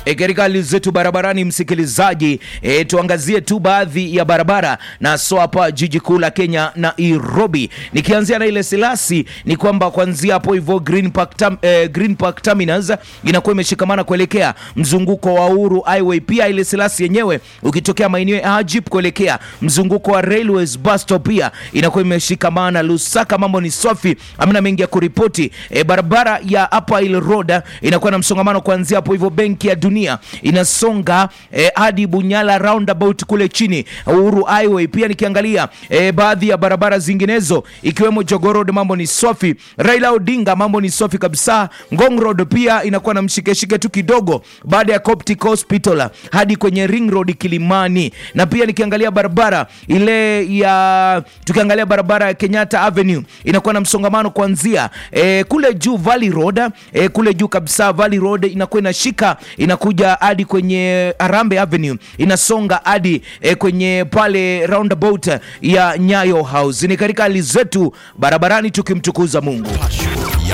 E, katika hali zetu barabarani msikilizaji, e, tuangazie tu baadhi ya barabara na so hapa jiji kuu la Kenya Nairobi. Nikianzia na ile Selasi ni kwamba kuanzia hapo hivyo Green Park, tam, eh, Green Park Terminus inakuwa imeshikamana kuelekea mzunguko wa Uhuru Highway. Pia ile Selasi yenyewe ukitokea maeneo ya Ajip kuelekea mzunguko wa Railways bus stop pia inakuwa imeshikamana. Lusaka mambo ni safi, amna mengi ya kuripoti. E, barabara ya Upper Hill Road inakuwa na msongamano kuanzia hapo hivyo Benki ya Dunia inasonga eh, hadi Bunyala roundabout kule chini Uhuru Highway. Pia nikiangalia eh, baadhi ya barabara zinginezo ikiwemo Jogoo Road mambo ni safi. Raila Odinga mambo ni safi kabisa. Ngong Road pia inakuwa na mshikeshike tu kidogo baada ya Coptic Hospital hadi kwenye Ring Road Kilimani. Na pia nikiangalia barabara ile ya tukiangalia barabara ya Kenyatta Avenue inakuwa na msongamano kuanzia eh, kule juu Valley Road eh, kule juu kabisa Valley Road inakuwa inashika inakuja hadi kwenye Arambe Avenue inasonga hadi eh, kwenye pale roundabout ya Nyayo House. Ni katika hali zetu barabarani tukimtukuza Mungu.